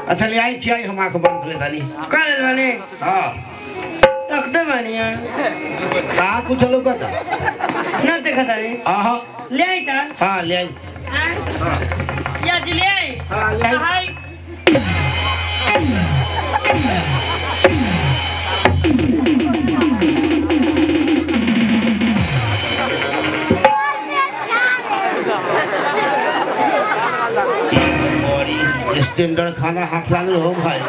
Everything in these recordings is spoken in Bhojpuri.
अच्छा ले आई खियाई हम आंख बंद कर लेतानी कल बने हाँ तख्ते बनिया का कुछ लोग का ना देखा तारी आहा ले आई ता हाँ ले आई हाँ या जी ले आई हाँ ले आई हाय बड़ी स्टैंडर्ड खाना हाथ लागल हो भाई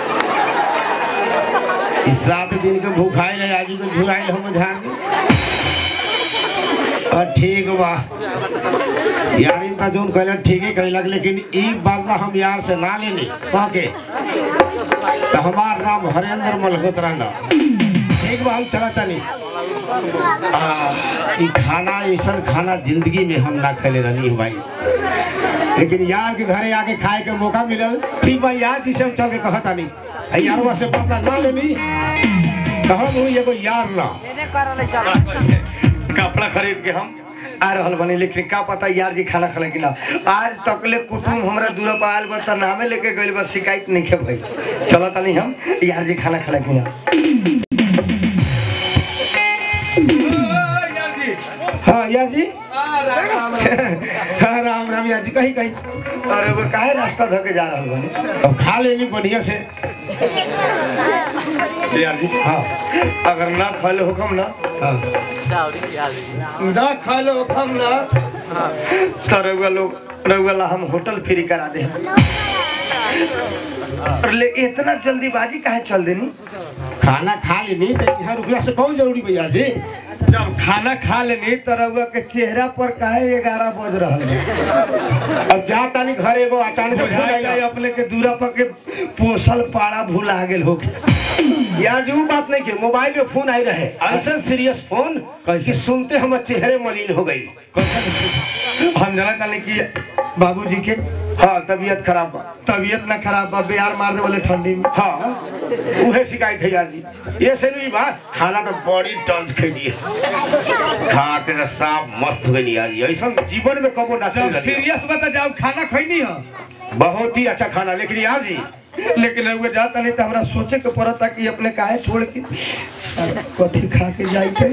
इस सात दिन के भूखाई रहे आज के झुराई हम ध्यान और ठीक बा यार इनका जोन कहला ठीक ही कहलक लेकिन ई बात ला हम यार से ना लेनी कह के तो हमार नाम हरेंद्र मल्होत्रा ना ठीक बा हम चला तनी आ, ई खाना ऐसा खाना जिंदगी में हम ना खेले रहनी भाई लेकिन यार के घरे आके खाए के मौका मिलल ठीक बा यार जिसे हम चल के कहता नहीं अई यारवा से पता ना लेनी कहब हूँ एगो यार ना कपड़ा खरीद के हम आ रहल बनी लेकिन का पता यार जी खाना खा कि ना आज तकले कुटुम हमरा दूर पर आयल बस नामे लेके गइल बस शिकायत नहीं खे भाई चलो तनी हम यार जी खाना खा कि ना हाँ यार जी हाँ राम राम यार जी कहीं कहीं अरे वो काहे रास्ता धके जा रहल बनी अब खा लेनी बढ़िया से यार जी हाँ अगर ना खा ले हुकम ना हाँ ना खा ले हुकम ना तो रउआ लोग रउआ ला हम होटल फ्री करा दे और ले इतना जल्दीबाजी काहे चल देनी खाना खा लेनी तो यहाँ रुपया से कौन जरूरी भैया जी जब खाना खा लेनी तो रउआ के चेहरा पर काहे ग्यारह बज रहल है अब जा तानी घर एगो अचानक भूल बुझाएगा आइला। अपने के दूरा पर के पोसल पाड़ा भुला गेल हो यार जी वो बात नहीं की मोबाइल में फोन आई रहे ऐसा सीरियस फोन कि सुनते हम चेहरे मलिन हो गई हम जाना चाहले कि बाबूजी के हाँ तबीयत खराब बा तबीयत ना खराब बा बिहार मार दे वाले ठंडी में हाँ उहे शिकायत है यार जी ये से नहीं बात खाना तो बड़ी टंच खेली खा के तो साफ मस्त हो गई यार जी ऐसा जीवन में कबो ना जब खेली सीरियस बता जाओ खाना खैनी है बहुत ही अच्छा खाना लेकिन यार जी लेकिन रउआ जाता नहीं तो हमरा सोचे के पड़ता कि अपने काहे छोड़ के साला कथी खा के जाई के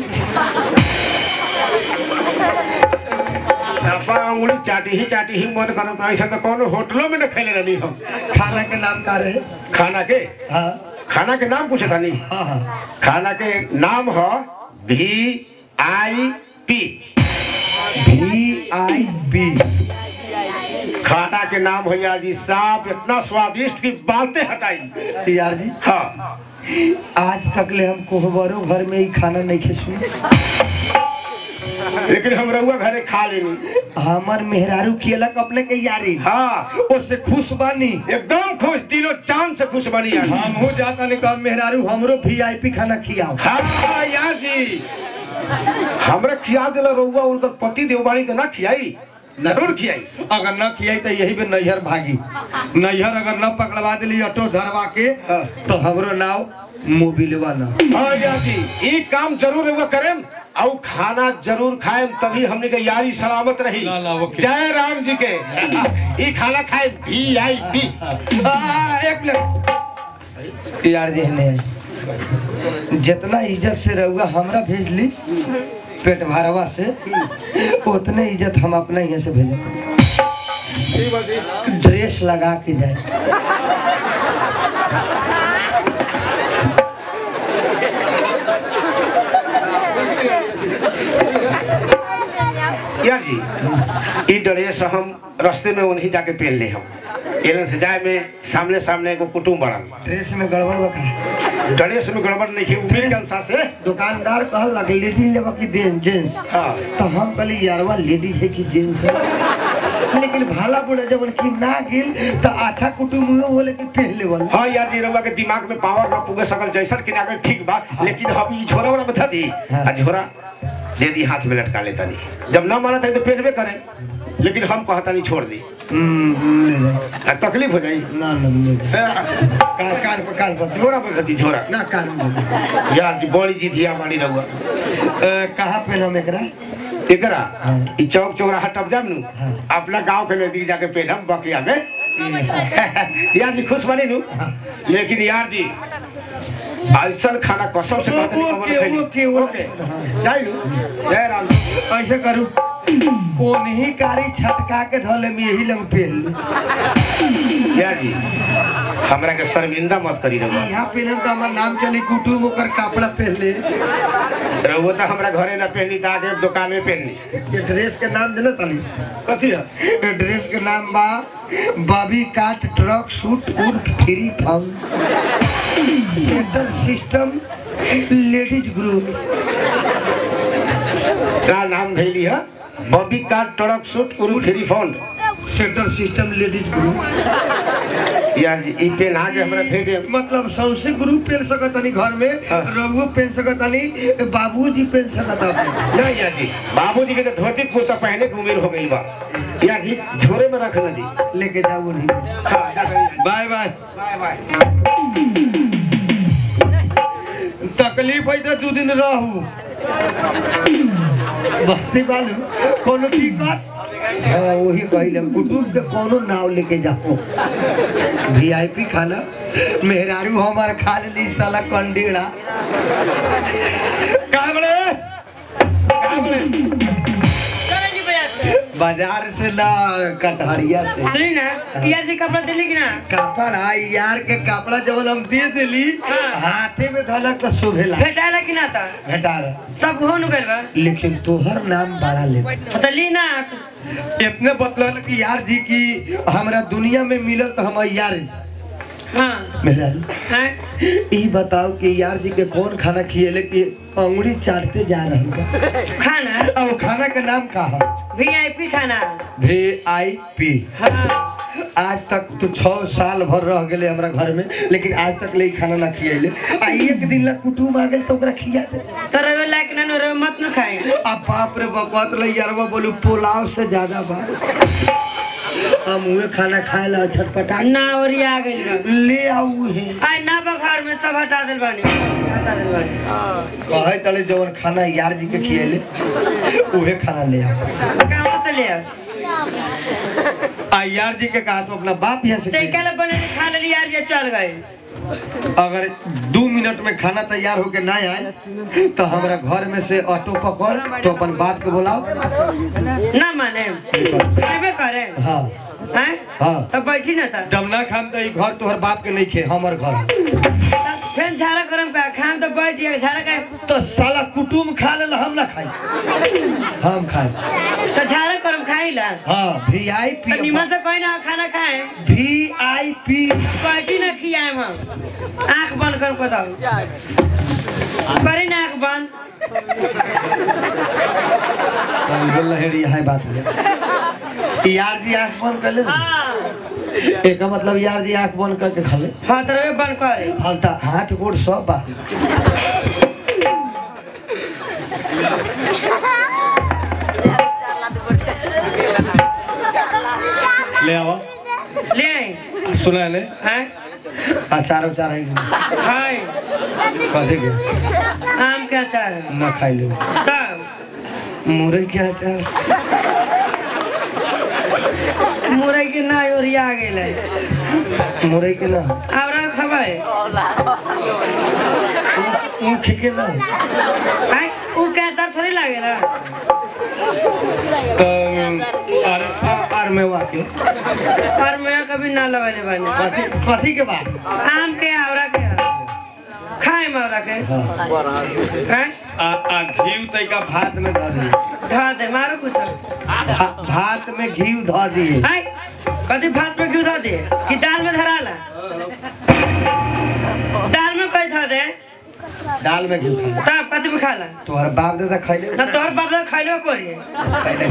सपा उंगली चाटी ही चाटी ही मन करत ऐसा तो कौन होटलों में न खेले रहनी हम खाना के नाम का रहे खाना के हाँ खाना के नाम पूछे था नहीं हाँ हाँ खाना के नाम है भी I P V I B खाना के नाम है यार जी साफ इतना स्वादिष्ट की बातें हटाई यार जी हाँ आज तक ले हम कोहबरो घर में ही खाना नहीं खे सुन लेकिन हम रहुआ घरे खा लेनी हमर मेहरारू कियलक अपने के यारी हाँ उससे खुश बानी एकदम खुश दिलो चांद से खुश बनी यार हम हो जाता नहीं कहा मेहरारू हमरो वीआईपी खाना खियाओ हाँ यार जी हमरा खिया दिला रहुआ उनकर पति देवबाड़ी के ना खियाई जरूर खियाई अगर न खियाई तो यही पे नैहर भागी नैहर अगर न पकड़वा दिली ऑटो धरवा के हाँ। तो हमरो नाव मोबिलवा ना हाँ यार जी ये काम जरूर रहुआ करेम और खाना जरूर खाएम तभी हमने के यारी सलामत रही ला, ला, ओके। जय राम जी के ये खाना खाए भी आई पी आ, एक मिनट यार जी ने जितना इज्जत से रहुआ हमरा भेजली पेट भरवा से उतने इज्जत हम अपना यहाँ से भेजते ड्रेस लगा के जाए यार जी ये ड्रेस हम रास्ते में उन्हीं जाके पहन ले हम एलन से जाए में सामने सामने एगो कुटुम बड़न ड्रेस में गड़बड़ बका ड्रेस में गड़बड़ नहीं है उम्मीद के अनुसार से दुकानदार कहल लग लेडीज लेवा की जेंट्स हाँ तो हम कहली यारवा लेडीज है कि जेंट्स है लेकिन भाला बुढ़ा जब कि ना गिल तो अच्छा कुटुम हुए बोले कि पहन लेवल हाँ यार जी रउआ के दिमाग में पावर ना पुगे सकल जैसन कि ना के ठीक बा लेकिन हम ई झोरा वाला बता दी हाँ। आ झोरा दे दी हाथ में लटका लेता नहीं जब ना माना था तो पहनबे करे लेकिन हम कहता नहीं छोड़ दी हम्म, ले जाए आ, तकलीफ हो जाई ना ना ले जाए ए, कान कान पर कान पर झोरा बता दी झोरा ना कान में ले जाए। यार जी बड़ी जी धिया बाड़ी रउआ अ, कहाँ पे हम एकरा एकरा हाँ। ई चौक चौराहा टप जाम नु हाँ। अपना गांव के नजदीक जाके पहनम बकिया में यार जी खुश बनी नू लेकिन यार जी ऐसा खाना कसम से कहते नहीं ओके, खैली। ओके, ओके। जाई नू जय राम ऐसे करू कौन ही कारी छटका के धोले में यही लंग पेल यार जी हमरा के शर्मिंदा मत करी रहो यहाँ पहले तो हमार नाम चली कुटुम ओकर कपड़ा पहन ले रहो तो हमरा घरे ना पहनी ता दे दुकान में पहनी ये ड्रेस के नाम देना ताली कथी है ये ड्रेस के नाम बा बॉबी काट ट्रक सूट उर्फ free found centre system ladies group का नाम धैली है बॉबी कार ट्रक सूट उरु free fund centre system ladies group यार जी ई पेन आगे हमरा भेजे मतलब सौसे ग्रुप पहन सकत तनी घर में हाँ। रघु पहन सकत तनी बाबूजी पहन सकत अपने नहीं यार जी बाबूजी के तो धोती कुर्ता पहने की उम्र हो गई बा यार जी झोरे में रखना जी लेके जाओ नहीं हाँ, जा रही है। बाय बाय बाय बाय तकलीफ है तो दू दिन रहू बस्ती बालू कोनो दिक्कत हाँ वही कहले कुटुम के कोनो नाव लेके जाओ वीआईपी खाना मेहरारू हमार खा ली साला कंडीड़ा का बड़े का बड़े चलो जी भैया से बाजार से ना कटहरिया से सुनी ना किया से कपड़ा दिली कि ना कपड़ा यार के कपड़ा जब हम दे दिली हाँ। हाथे में धलक तो शोभेला भेटाला कि ना था घटा रहा सब हो नु गइल बा लेकिन तोहर नाम बड़ा ले तो ली ना इतने बतलल कि यार जी की हमरा दुनिया में मिलल तो हम यार हाँ मेरा हैं ई बताओ कि यार जी के कौन खाना खिएले कि अंगुड़ी चाटते जा रही बा खाना अब खाना के नाम का है वीआईपी खाना वी आई पी हाँ आज तक तू छह साल भर रह गेले हमरा घर में लेकिन आज तक ले ई खाना ना खिएले आ एक दिन ला कुटुम आ गेल तो ओकरा खिया दे तो रवे लायक ना नो रवे मत न खाए अब बाप रे बकवात ले यारवा बोलू पुलाव से ज्यादा बा हम उहे खाना खाए ला छटपटा ना और ये आ गइल बा ले आऊ है आई ना बखार में सब हटा दिल बानी हटा दिल बानी कहे तले जवन खाना यार जी के खिएले उहे खाना ले आ कहाँ से ले आ आ यार जी के कहा तो अपना बाप यहाँ से ते खिए। कल बने के खा ले यार ये चल गए अगर दो मिनट में खाना तैयार होके ना आए तो हमरा घर में से ऑटो पकड़ तो अपन बाप के बुलाओ ना माने खाबे करे हाँ हैं हाँ तो बैठी ना था जब ना खाम तो ई घर तोहर बाप के नहीं खे हमर घर फिर झाड़ा करम का खाम तो बैठ जाए झाड़ा का तो साला कुटुम खा ले हम ना खाई हम खाए तो झाड़ा करम खाई ला हाँ वी आई तो पी निमन से कोई ना खाना खाए वी आई पी बैठी ना खियाए हम आंख बंद कर बताओ करे ना आंख बंद बोल रहे है बात में यार जी आंख बंद कर ले हाँ एक मतलब यार जी आंख बंद करके खाले हाँ तो रवे बंद करे हम तो हाथ गोड़ सब बा ले आओ ले आई सुना ले हैं अचार उचार है हाय कथी के आम के अचार है। ना खाई लो तब मुरई के अचार मुरई के ना ओरिया गेल है मुरई के ना अब रह खबै ऊख के ना हैं उ के अचार थोड़ी लागे ना तो और और में वाके और मैं कभी ना लगाले बानी कथी कथी के बात आम के आवरा के खाए मावरा के हैं आ आ घी तैका भात में धर दी धा दे मारो कुछ भा- भात में घी धर दिए हैं कथी भात में क्यों धा दे कि दाल में धराला दाल में कोई धा दे दाल में घी खा तब कथी में खाला तोहर बाप दादा खाइले ना तोहर बाप दादा खाइलो कोरी खाइले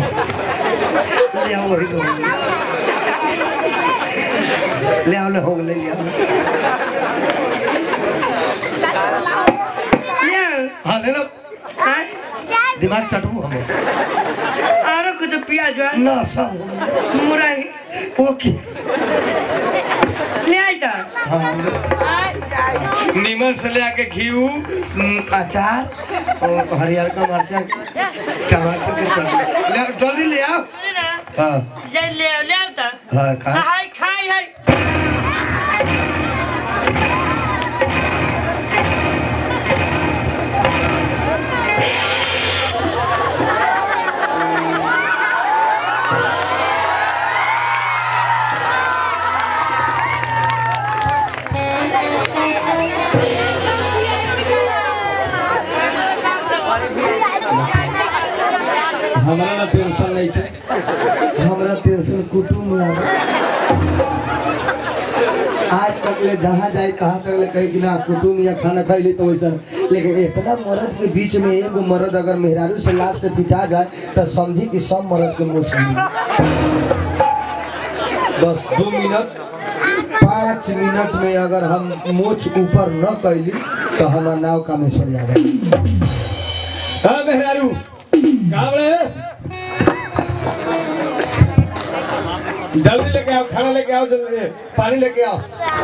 ले आओ वही तो ले आओ ले हो ले ले आओ ले हाँ ले लो हैं दिमाग चटू हम आरो कुछ प्याज है ना सब मुरई ओके ले आई ता हाँ नीमन से ले आके घी अचार और हरियर का मरचा टमाटर के चटनी ले आओ, जल्दी ले आओ सुनी ना हाँ जाई ले आओ ले आओ त हाँ खा हाय खाई हाय हमरा ना टेंशन नहीं थे हमरा टेंशन कुटुम लागे आज तक ले जहाँ जाए कहाँ तक ले कही कि ना कुटुम या खाना खाई ली तो वैसा लेकिन इतना मर्द के बीच में एगो मर्द अगर मेहरारू से लाश से पिटा जाए तो समझी कि सब मर्द के मुँह से बस दो मिनट पाँच मिनट में अगर हम मोछ ऊपर न कैली तो हमारा नाव कामेश्वर यादव हाँ मेहरारू कहाँ बड़े जल्दी लेके आओ खाना लेके आओ जल्दी पानी लेके आओ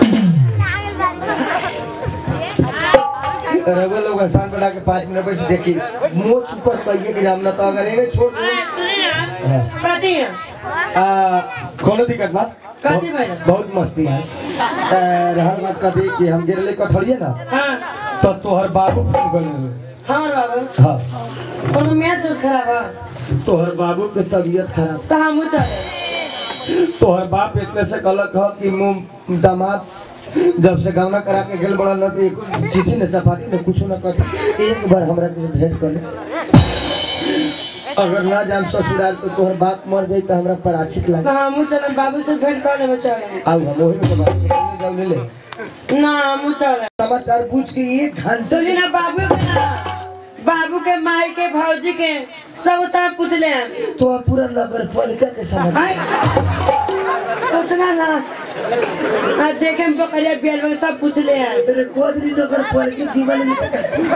रघु लोग आसान बना के पाँच मिनट बैठ देखी मोछ ऊपर कहिए कि हम ना तो अगर एगे छोड़ दे आ, सुनी ना कथी है आ, कोनो दिक्कत बात कथी भइल? बहुत मस्ती है आ, रहल बात कथी कि हम गिरले कठौड़िए ना हाँ तो तोहर बाबू फोन कर ले हाँ बाबू हाँ कोनो महसूस खराब है तोहर बाबू के तबीयत खराब तो हम चले तोहर बाप इतने से गलत है कि मुंह दामाद जब से गवना करा के गेल बड़ा न तो एक चिट्ठी न चपाटी न कुछ न कर एक बार हमरा के भेंट कर ले अगर ना जान ससुराल तो तोहर बाप मर जाई तो हमरा पराचित तो लागे हम चले बाबू से भेंट कर लेबे चले आउ हम ओही में के बात ले जाऊ ले ले ना हम चले समाचार पूछ के एक घंटे सुनी ना बाबू के ना बाबू के माई के भौजी के सब सब पूछ ले तो पूरा नगर पालिका के समझ हाय सोचना ना आ देखे में बकरिया बेल बल सब पूछ ले तेरे कोदरी नगर पालिका जीवन में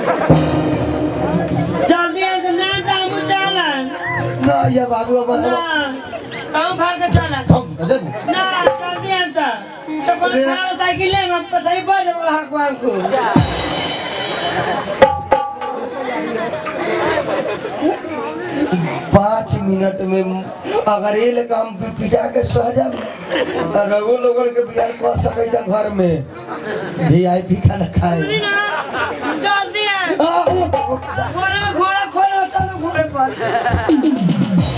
जल्दी आ तो ना जा हम चला ना या बाबू अब ना हम भाग के चला हम नजर ना जल्दी आ तो तो कोनो छाड़ा साइकिल ले हम सही पर हक हमको पाँच मिनट में अगर ये लेकर हम पिटा के सह जाए तो रघु लोगन के बिहार कर सके था घर में वी आई पी खाना खाए सुनी ना जल्दी आ आ, ओ, ओ, घोड़ा में घोड़ा खोलो चलो घोड़े पर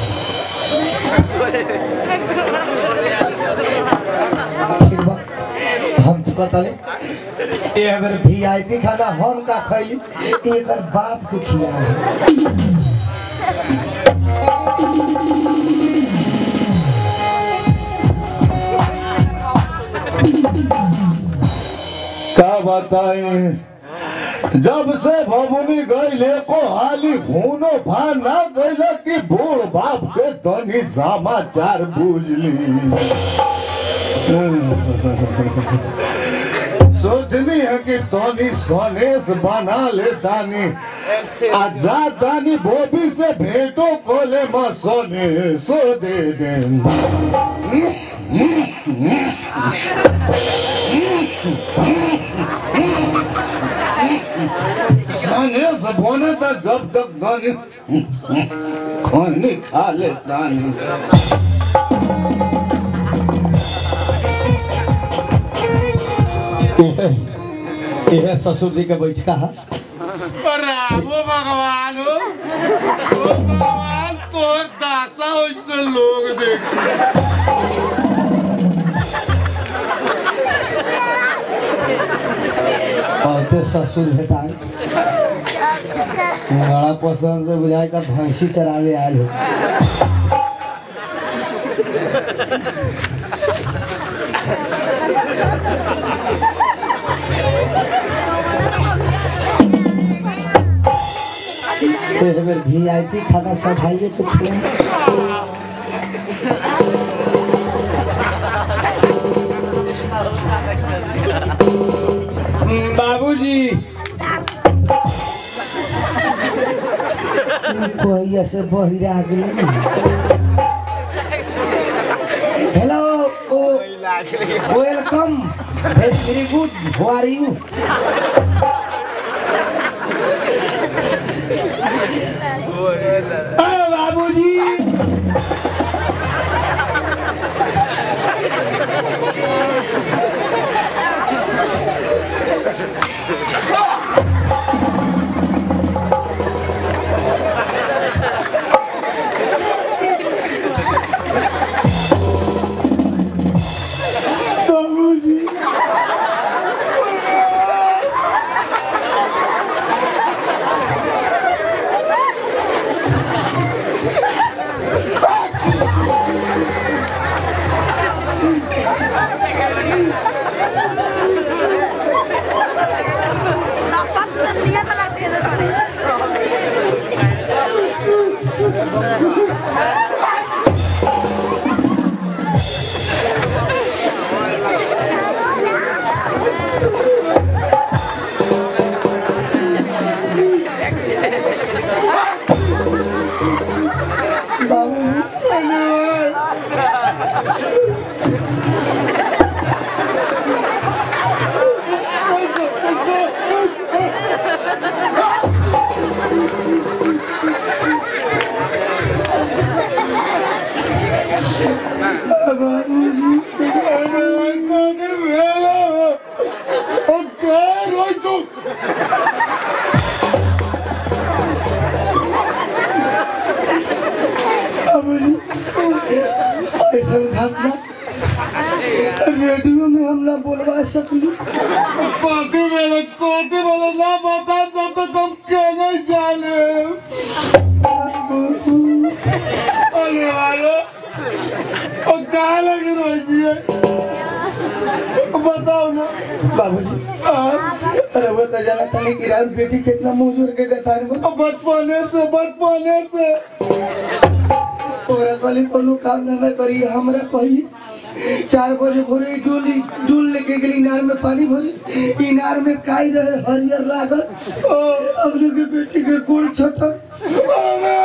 ठीक बा। हम तो कहतले ये अगर वी आई पी खाना हम का खैली एक बाप के खिया का बताएं जब से भमुनी गईले को हाली भूनो भा ना गईले कि बूढ़ बाप के तनी समाचार बुझली सोचनी है कि तनी सनेस बना ले तानी आ जा तानी बोबी से भेंटो कोले म सोने सो दे दे खाने से बोने तक जब तक दानी खाने खा ले दानी यह ससुर जी के बैठका है रामो भगवान हो ओ भगवान तोर दासा होइसे लोग देखी और तो ससुर भेटाए बड़ा पसंद से बुझाए का भैंसी चरावे आयल हो एक बेर वी आई पी खाना सब खाइए तो खिलाएं। बाबूजी पहिया से बहिरा गेल hello welcome very very good how are you बाबूजी ऐसा घटना रेडियो में हम ना बोलवा सकली कथी बोले कथी बोले ना बता दो तो तुम कहने जाने अरे वाले और कहाँ लगी रोजी है बताओ ना बाबूजी अरे वो तो जाना था कि रात बेटी कितना मुंह के गतार में अब बचपने से बचपने से औरत वाली कोनो काम धंधा करी हमरा कही चार बजे भोरे डोली डूल लेके गेली इनार में पानी भरी इनार में काई रहे हरियर लागल अब लोग के बेटी के गोड़ छटक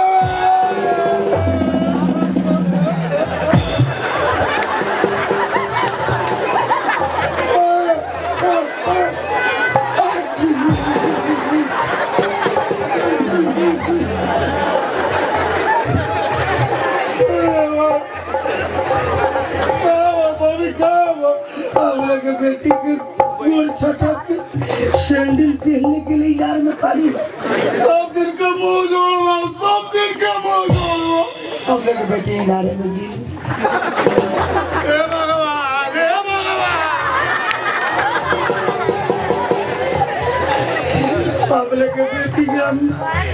अब लोग के बेटी के गोड़ छटक के सैंडल पहनने के लिए इनार में पानी भरी। सब दिन के मुंह जोड़वा सब दिन के मुंह जोड़वा अब लोग के बेटी इनारे में गिरी हे भगवान हे भगवान अब लोग के बेटी के हम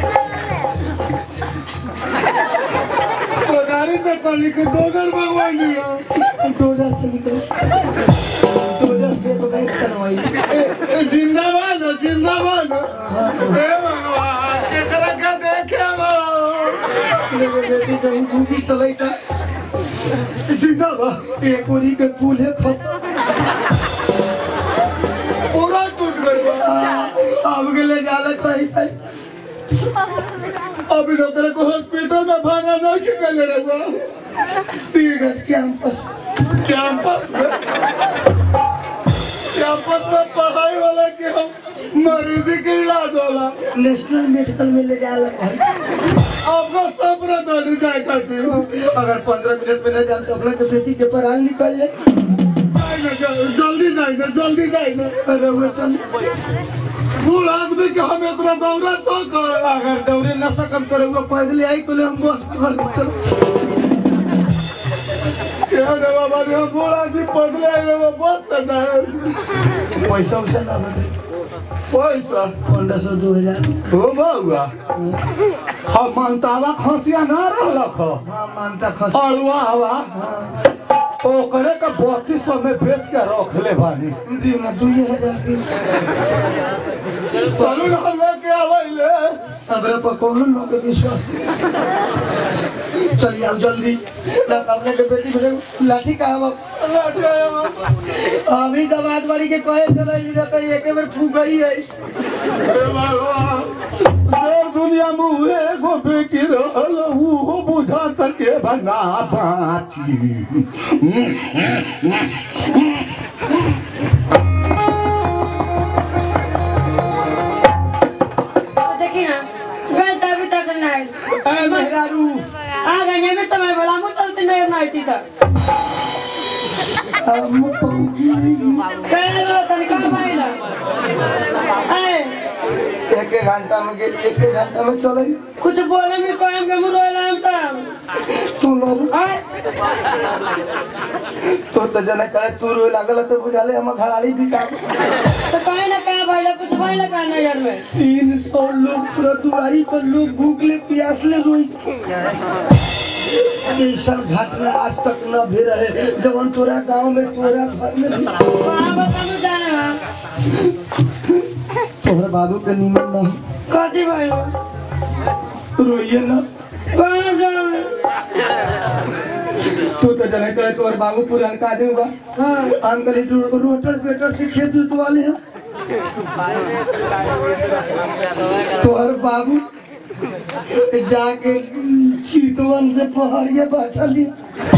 गाड़ी से कल के दोगर भगवान दिया डोजर से निकल डोजर से तो बैठ करवाई जिंदाबाद हो जिंदाबाद हो हे भगवान केकरा के देखे बा मेरे बेटी का गुगी तलाई का जिंदाबाद एक ओरी के फूल है खत पूरा टूट गई बा। अब के ले जाला कहीं कहीं अभी डॉक्टर को हॉस्पिटल में भागा नहीं के गले रहुआ पीड़त कैंपस कैंपस में कैंपस में पढ़ाई वाला के हम मरीजी के इलाज होला नेशनल मेडिकल में ले जाला कहीं आपका सपना दौड़ जाए खातिर अगर पंद्रह मिनट में न जाए तो अपना के बेटी के पराल निकल जाए जाए ना, जल- जल्दी जाए ना जल्दी जाए ना अरे वो चल बूढ़ आदमी के हम इतना दौड़ा सक अगर दौड़े न सकम तो रहुआ पैदल आई तो ले हम बस पकड़ के चल क्या रे बाबा रे बूढ़ आदमी पगले आए वो बस करना है पैसा उसे ना बदे पैसा पंद्रह सौ दो हजार हो बउआ हम मनतावा खसिया ना रहलक ह हाँ मानता खस अड़ुआ हवा ओकरे के बत्तीस सौ में बेच के रख ले बानी दी ना दो हजार की चलू ना हम लेके आवे हमरा पर कौन लोग के विश्वास चलिए अब जल्दी ना अपने के बेटी भेजे लाठी का हम अभी दबाद बाड़ी के कहे चला ई रहता एक बार फूक गई है देर दुनिया में उहे एगो बेटी रहल उहो बुझा सके बना बाची देखी ना गए तभी तक नहीं ए मेहरारू आ गए में समय बोला मुझ चलते नहीं नहीं थी सर हम पहुंची पहले तनिका माइला एक एक घंटा में गेली एक एक घंटा में चले कुछ बोले में काम के मुंह रोइला हम तब तू लोग हाय तो तो जना कहे तू रोए लागल तो बुझाले हम घराड़ी भी काम तो कहीं ना कहीं भाई कुछ भाई ना का नजर में तीन सौ लोग पूरा दुआरी पर लोग भूखले प्यासले रोई ऐसा घटना आज तक न भी रहे जवन तोरा गांव में तोरा घर में भी। वहां बता तू जाने ना तोहर बाबू के नीमन न कथी भाई रोइए ना कहां जाए तू तो जने करे तोहर बाबू पूरा का दे बा हां अंकल तू रोटर पेटर से खेत जोतवाले हैं तोहर बाबू जाके चीतवन से पहाड़िया बाछा लिया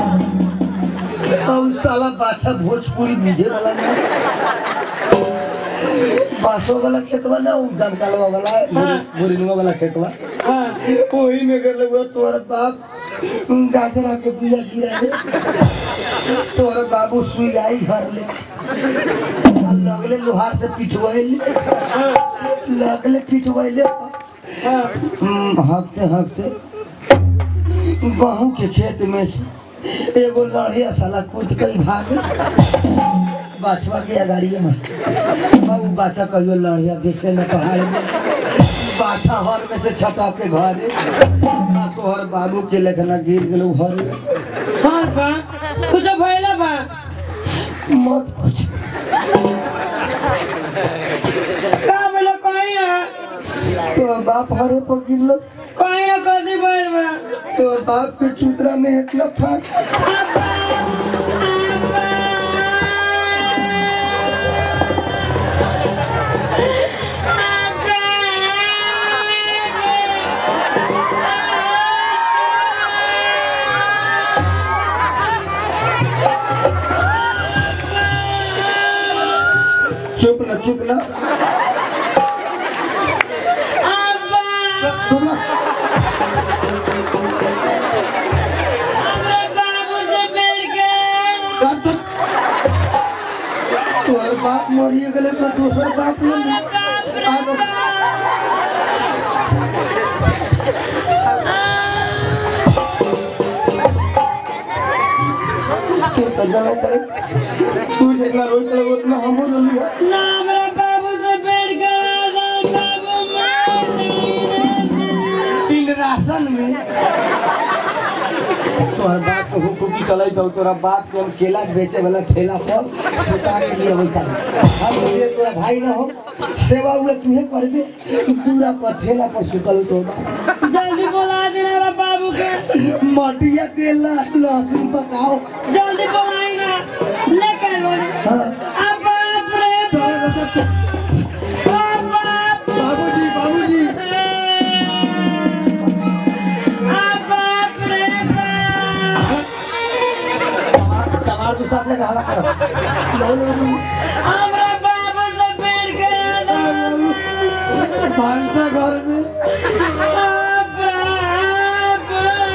अब साला बाछा भोजपुरी बुझे वाला नहीं बासो वाला खेतवा ना उ दमकालवा वाला बोरिंगवा वाला खेतवा हां वही में कर लगवा तोहर बाप गाजरा के बिया गिरा दे तोहर बाबू सुई आई हर ले आ लगले लोहार से पिटवाइले लगले पिटवाइले हम्म, हाँकते हाँकते गहूँ के खेत में से एगो लड़िया साला कूद के भाग बाछवा के अगाड़िए में अब उ बाछा कहियो लड़िया देखे न पहाड़ में बाछा हर में से छटा के घरे आ तोहर बाबू के लेखना गिर गेलो हर हां बा कुछ भइला बा मत पूछ का बोले कहीं ना तो बाप हरे पर गिरलो कहीं ना कथी भइल बा तो बाप के चूतरा में एक लफा चुप ना चुप ना चुप ना काट दो। तोहर बाप मरिए गेले तो दोसर बाप ले आगो तू तो जाना करे तू जितना रोज चले उतना हमो रोलिया इन राशन में तोहर बाप को हुकुकी चलै छौ तोरा बाप के हम केला बेचे वाला ठेला पर छुटा के लिए होता हम ये तोरा भाई न हो सेवा हुए तुहे करबे पूरा पर ठेला पर सुतल तो बा जल्दी बोला देना बाबू के मटिया तेल लहसुन पकाओ जल्दी बोलाई ना लेकर बोले हाँ। अब बाप रे बाप बाप बाबूजी बाबूजी अब बाप रे बाप टमाटर साथ लगा हला करो लो लो लो हमरा बाबू से पेड़ गया भांसा घर में बाप बाप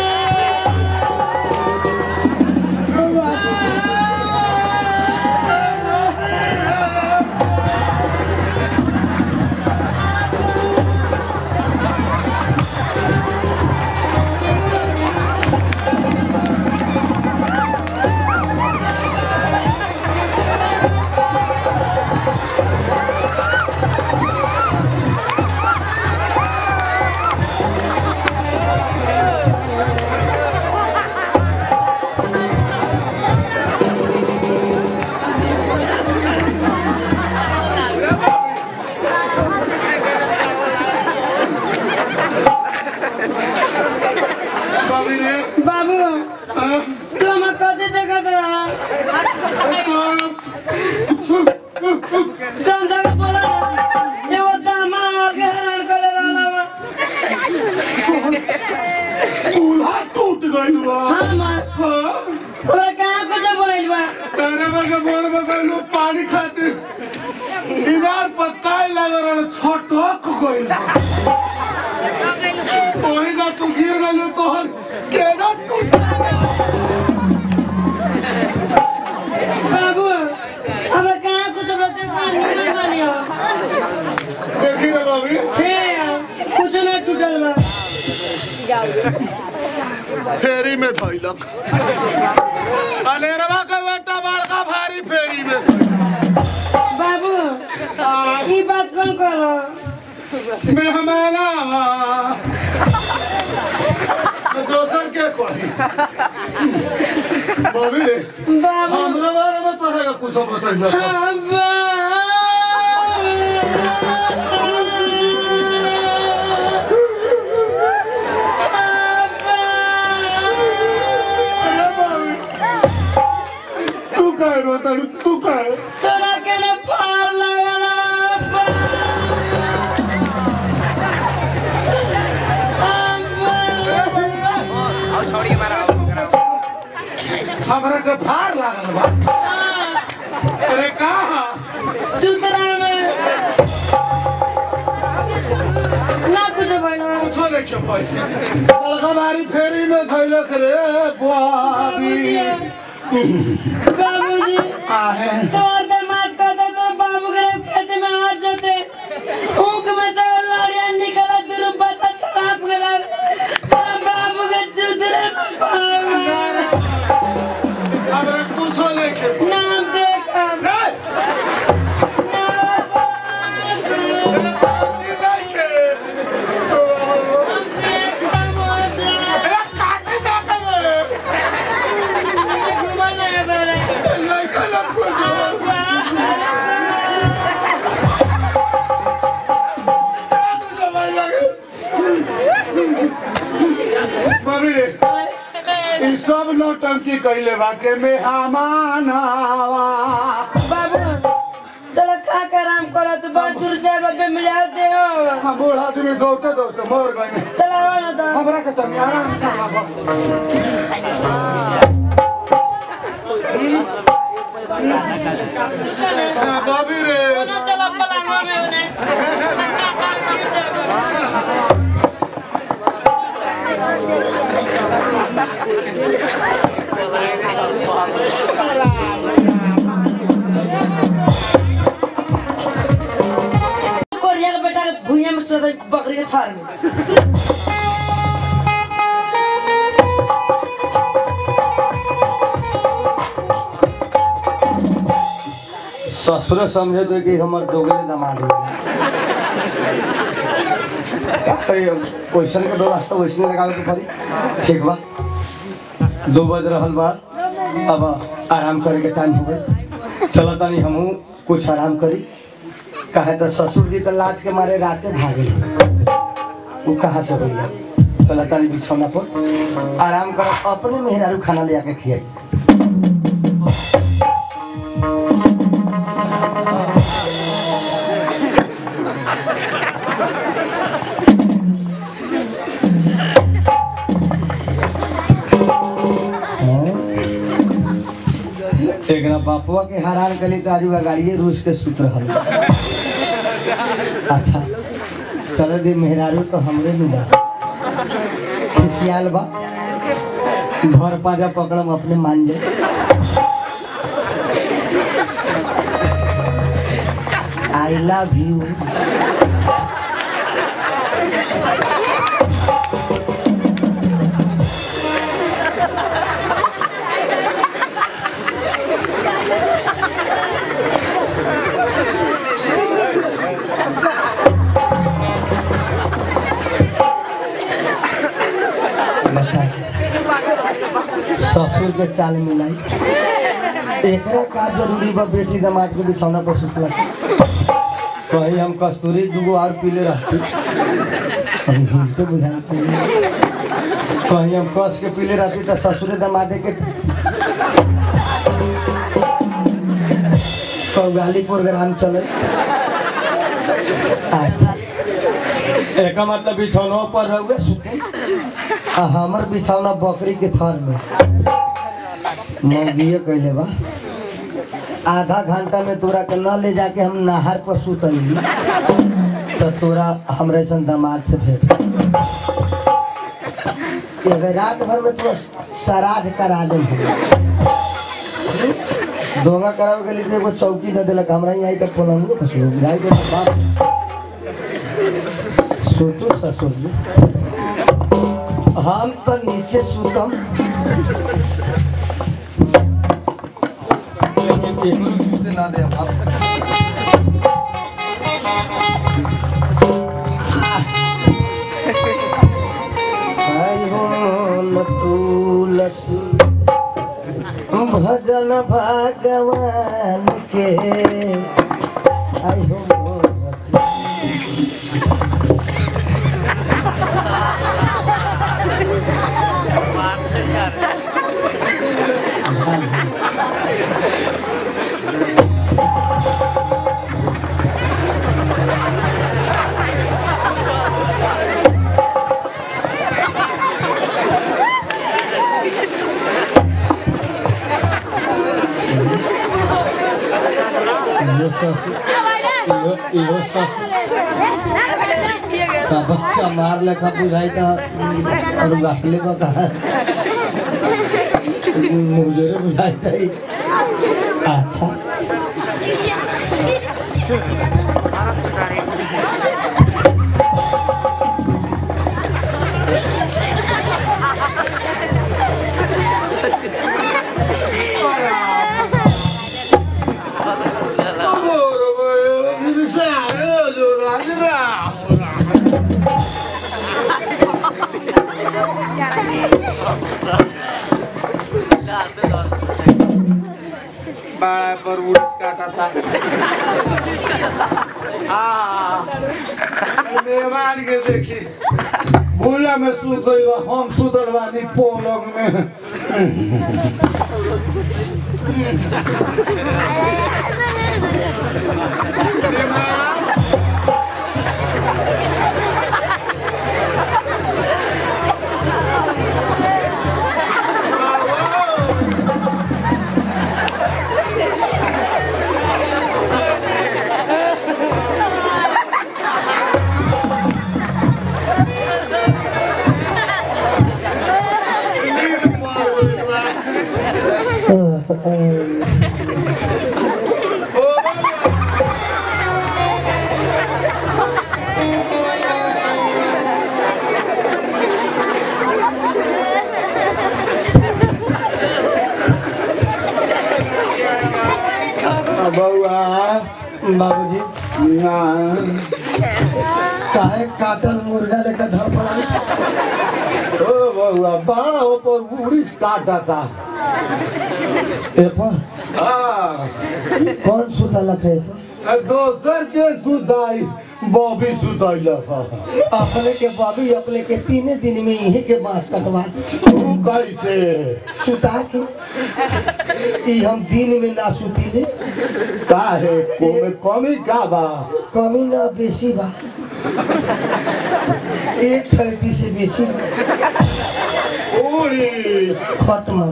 बाबी रे बाबू तू हम कथी देखत रहा तुम जगह बोला एगो दामा आगे हैरान करे रहला बा चूल्हा टूट गइल बा हाँ मां हाँ? तोरा कहाँ कुछ बोल बा तेरे बगे बोर बगे लो पानी खातिर इनार पत्ताई लग रहल छटक गइल बा ओही ना तू गिर गइल तोहर केना टूट बाबू अब कहाँ कुछ बचे पानी नहीं पानी हो देखी रे बाबी फेरी में धैलक अनेरवा के बेटा बड़का भारी फेरी में धइलक। बाबू ई बात कौन कहलो मेहमाना दोसर के कही बबी बाबू हमरा बारे में तोहरा के कुछ बतैलक अरे बबी तू काहे रोता तू काहे तोरा के ने पार लगला हमरा के भार लागल बा अरे कहा सुतरा में ना कुछ बनो कुछो नहीं के पाई बड़का भारी फेरी में धैलक रे बाबी बाबूजी आहे तोर दामाद का तो तो बाबू के खेत में आ जाते ऊक में से लड़िया निकला शुरू बता छलाप गला तोरा बाबू के सुतरे में पार हमरा कुछो नहीं के नाम देखा नहीं अरे तरक्की नहीं के अरे काटी जा के नहीं के लग कुछ बबी रे ई सब नौटंकी कइले बा के मेहमान आवा बाबू चलो खा कर आराम करो तो बहुत दूर से बब्बे मिल जाते हो हम बूढ़ आदमी दौड़ते दौड़ते मर गए चलो आओ ना तो हमरा के तनी आराम करवा बबी रे ना चलो पलांगो में उन्हें कोरिया का बेटा भुइया में सोता बकरी के थार में ससुर समझे तो कि हमर दोगले दामाद हो क्वेश्चन के व्यवस्था वैसने लगावे के पड़ी ठीक बा दो बज रहल बा अब आराम करे के टाइम हो गए चलो तनी हमहू कुछ आराम करी कहे तो ससुर जी तो लाज के मारे राते भागे वो कहाँ से भैया चलो तनी बिछौना पर आराम कर अपने मेहरारू खाना ले आके खियाई एकरा बापुआ के हैरान कली तो आजू गाड़िए रूस के सूत्र हल अच्छा चल दे मेहरारू तो हमरे नु बा खिसियाल बा घर पाजा पकड़म अपने मान जाए आई लव यू ससुर के चाल मिलाई एकरा का जरूरी बा बेटी दामाद के बिछौना पर सुतला कहीं हम कस्तूरी दूगो और पीले रहती अभी हिलते बुझाते कहीं हम कस के पीले रहती तो ससुरे दमादे के कौगाली प्रोग्राम चले अच्छा एक मतलब बिछौना पर रहुए सुते आ हमर बिछौना बकरी के थर में मौगिए कैले बा आधा घंटा में तोरा के न ले जाके हम नहर पर सुतली तो तोरा हमरे सन दामाद से भेंट एगो रात भर में तोरा श्राद्ध करा दे दोंगा करावे के लिए एगो चौकी दे देलक हमरा यहाँ आई तो पलंग पर सो जाई के बाप सोचो ससुर जी हम तो नीचे सुतम लेकिन केहू सुते ना दे हम आई हो न तुलसी भजन भगवान के आई हो का बच्चा मार लेखा बुझाई था और बाटले को कहा मुझे रे बुझाई था ही। अच्छा बाळा पर उडीस काटा था हाँ मेहमान के देखी भूला में सुत गइल बा, हम सुतल बानी पलंग में बउआ बाबूजी ना काहे काटल मुर्गा लेकर धर पड़ा ओ बउआ बड़ा ऊपर उड़ीस काटा था ए पर हाँ कौन सुता लखे दोसर के सुताई बॉबी सुतैल अपने के बाबू अपने के तीने दिन में इहे के बांस कटवा तू कैसे सुता के ई हम दिन में ना सुतीले काहे कोमे कमी का बा कमी ना बेसी बा एक थैली से बेसी उड़ीस खत्म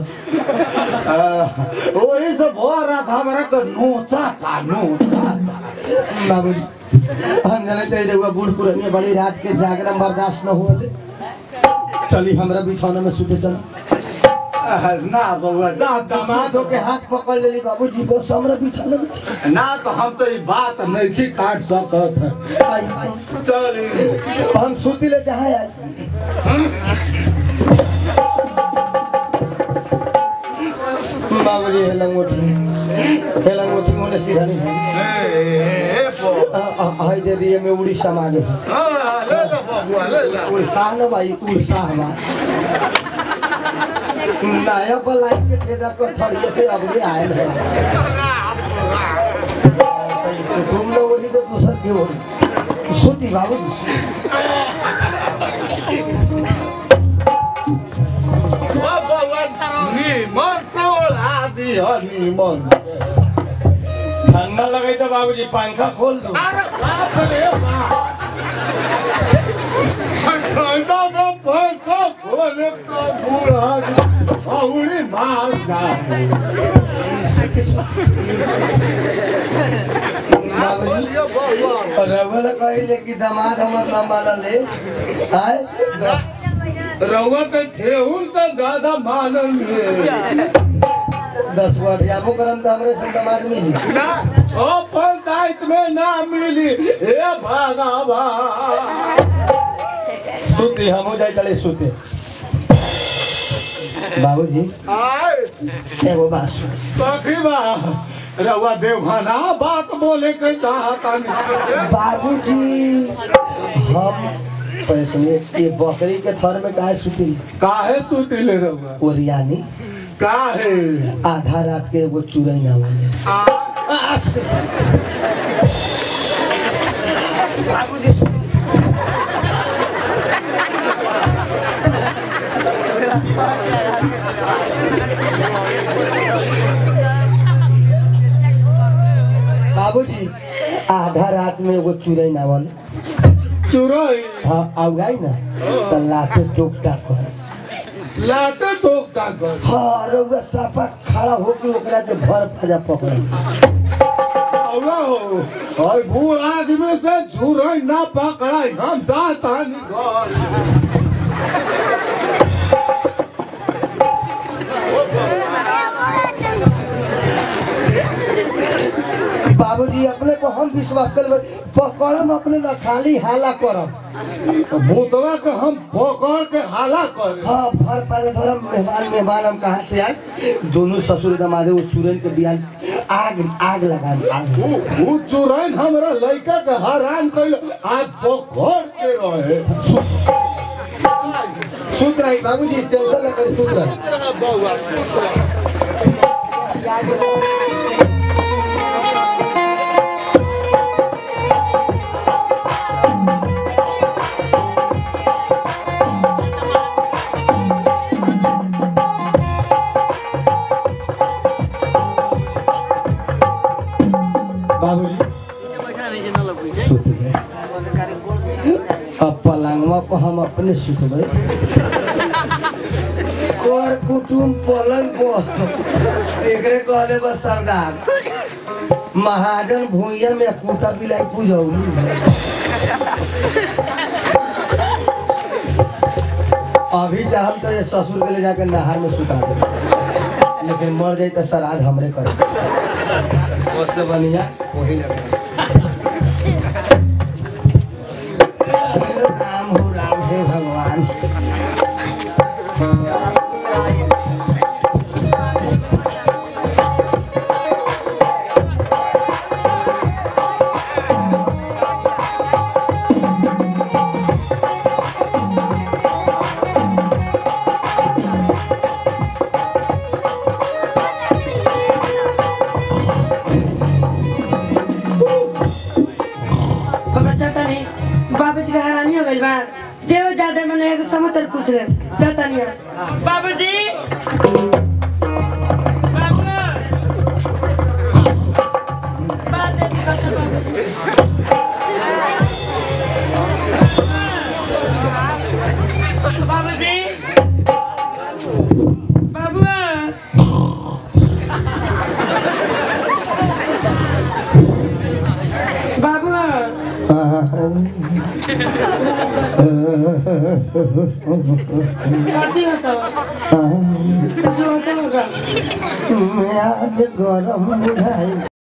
वही से भर रात हमारा तो नोचा था नोचा था बाबूजी हम जाने तो एगो बूढ़ पुरानी बड़ी रात के जागरण बर्दाश्त न हुआ चली हमरा बिछौना में सुते चल ना बउआ ना दामाद के हाथ पकड़ लेली बाबूजी बस हमरा बिछौना में ना तो हम तो ये बात नहीं काट सकत है आई आई चल हम सुती ले जहाँ आज बाबूजी हेला मोटी हेला मोटी मोने सीधा नहीं है हाय दे दिए मैं उड़ीसा मांगे ले लो बबुआ ले लो उड़ीसा न भाई उड़ीसा हमारा नया बलाई के ठेदा को ठड़िए से अब भी आए है तुम लोग बोली तो दूसर क्यों सुती बाबू निमन से ओढ़ा दी हो निमन से ठंडा लगे तो बाबूजी पंखा खोल दो अरे बाप रे बाप ठंडा में पैसा खोले तो बूढ़ा औड़ी मार जाए बाबूजी ये बबुआ रघुवर कहले कि दामाद हमर ना मानले आय रउआ तो ठेहुन तो ज्यादा मानल है दस बार जाबो करम तो हमरे से दामाद मिली ना ओ पंचायत में ना मिली हे भगवान सुते हम हो जाए चले सुते बाबूजी आए एगो बात सुन। कथी बा रउआ देवखाना बात बोले के चाहता नहीं बाबूजी हम पैसे में ये बकरी के थर में काहे सुती काहे सुतिले रउआ ओरियानी काहे आधा रात के एगो चूरई ना बोले बाबूजी बाबूजी आधा रात में एगो चूरई ना बोले चुरई हाँ आउगाई ना तो लाते टोकता कर लाते ठोक का कर हाँ रउआ साफा खड़ा होके ओकरा के भर फजा पकड़ औरा हो और बूढ़ आदमी से चुरई ना पकड़ाई हम जाता नहीं घर बाबूजी अपने को हम विश्वास कर पकड़म अपने न खाली हाला करम भूतवा के हम पकड़ के हाला कर हाँ भर पाले धरम मेहमान मेहमान हम कहाँ से आए दोनों ससुर दमादे वो चूरन के बियान आग आग लगा दी, आग उ चुरैन हमरा लड़का के हैरान कैल आज पकड़ के रहे सुत रही बाबूजी टेंशन न करी सुत रही बउआ बाबूजी सुत गए अब पलंगवा को हम अपने सुतबे कर कुटुम पलंग पर एकरे कहले बस सरदार महाजन भूइया में कुत्ता बिलाई पूजौली अभी चाहम तो ये ससुर के ले जाकर नहर में सुता दे लेकिन मर जाए तो श्राद्ध हमरे कर उससे बढ़िया वही लगे राम हो राम हे भगवान बाबा चाहता नहीं बाबूजी के हैरानी हो गइल बा देव ज्यादा मने एक समाचार पूछ रहे चाहता नहीं बाबूजी बाबू बात दे दी बाबू। बाबूजी बाबू बाबू शादी होता कुछ होता होगा मैं आज गरम बुझाई